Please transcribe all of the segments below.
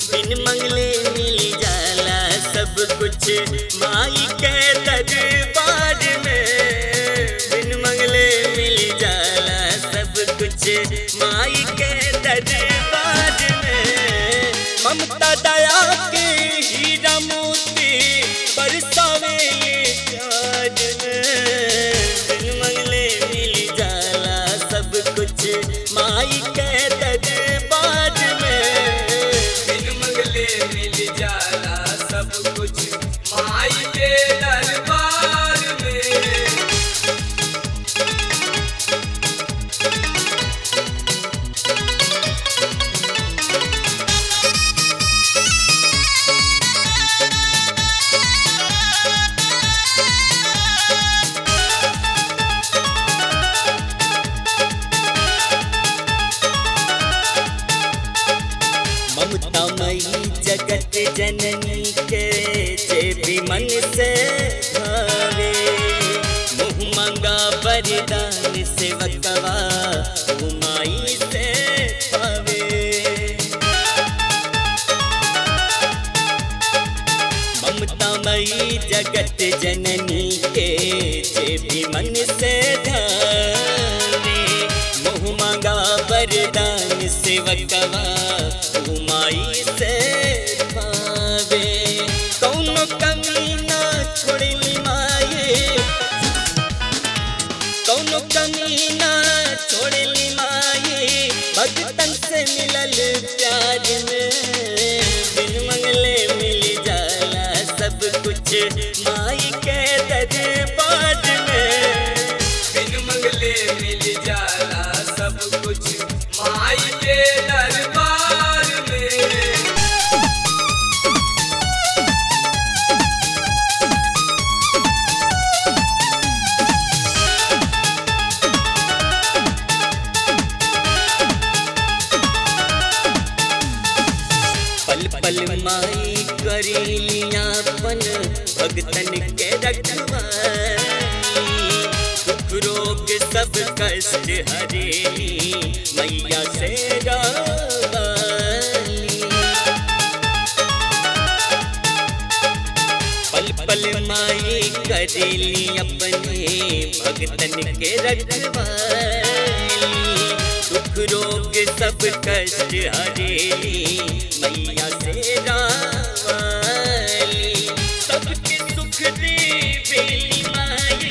बिन मंगले मिल जाला सब कुछ माई के दरबार में बिन मंगले मिल जाला सब कुछ माई के दरबार में ममता दया के हीरा मोती बरसावे प्यार में बिन मंगले मिल जाला सब कुछ माई के दरबार में बिन मंगले मिल जाला सब कुछ माई के दरबार में ममतामयी जगत जननी के जे भी मन से भावे मुँह मंगा वरदान सेवकवा उमाई से पावे ममतामयी जगत जननी के जे भी मन से धावे मोह मांगा वरदान सेवकवा उमाई से पावे कौनो कमी ना छोड़ली माये कौनो कमी ना छोड़ली माये भगतन से मिलल प्यार में बिन मंगले मिल जाला सब कुछ माई के दरबार में बिन मंगले मिल जाला सब कुछ माई के दरबार में पल पल माई करीलियापन भगतन के रखवाली दुख रोग सब कष्ट हरेली मैया से रावाली पल पल माई करेली अपने भगतन के रखवाली दुख रोग सब कष्ट हरेली मैया से रावाली सबके सुख देवेली माई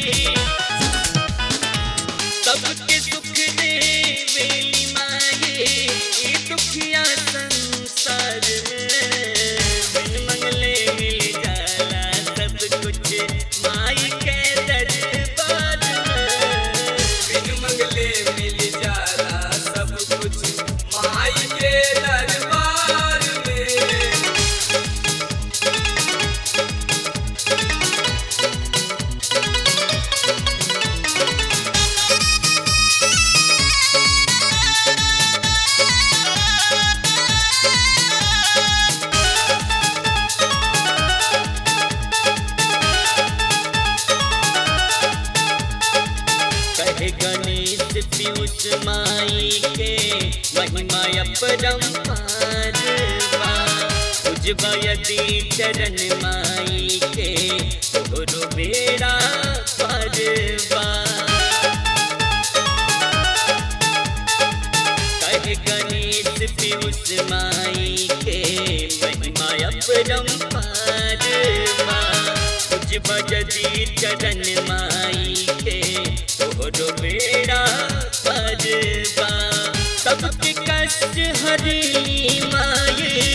सबके सुख देवेली माई ई दुखिया संसार में बिन मंगले मिल जाला सब कुछ माई के दरबार में बिन मंगले मिल जाला सब कुछ माई के दरबार में कहे गणेश पीयूष माई के महिमा अपरंपार बा उजवा यदि चरण माई के तोरो बेड़ा पार बा कहे गणेश पीयूष माई के महिमा अपरंपार बा उजवा यदि चरण माई के तोरो बेड़ा परबा सबके कष्ट हरी माये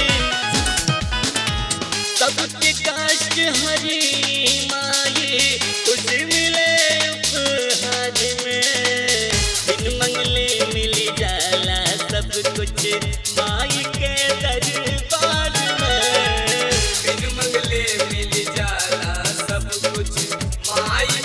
सबके कष्ट हरी माये कुछ मिले उपहार में बिन मंगले मिल जाला सब कुछ माई के दरबार में बिन मंगले मिल जाला सब कुछ माई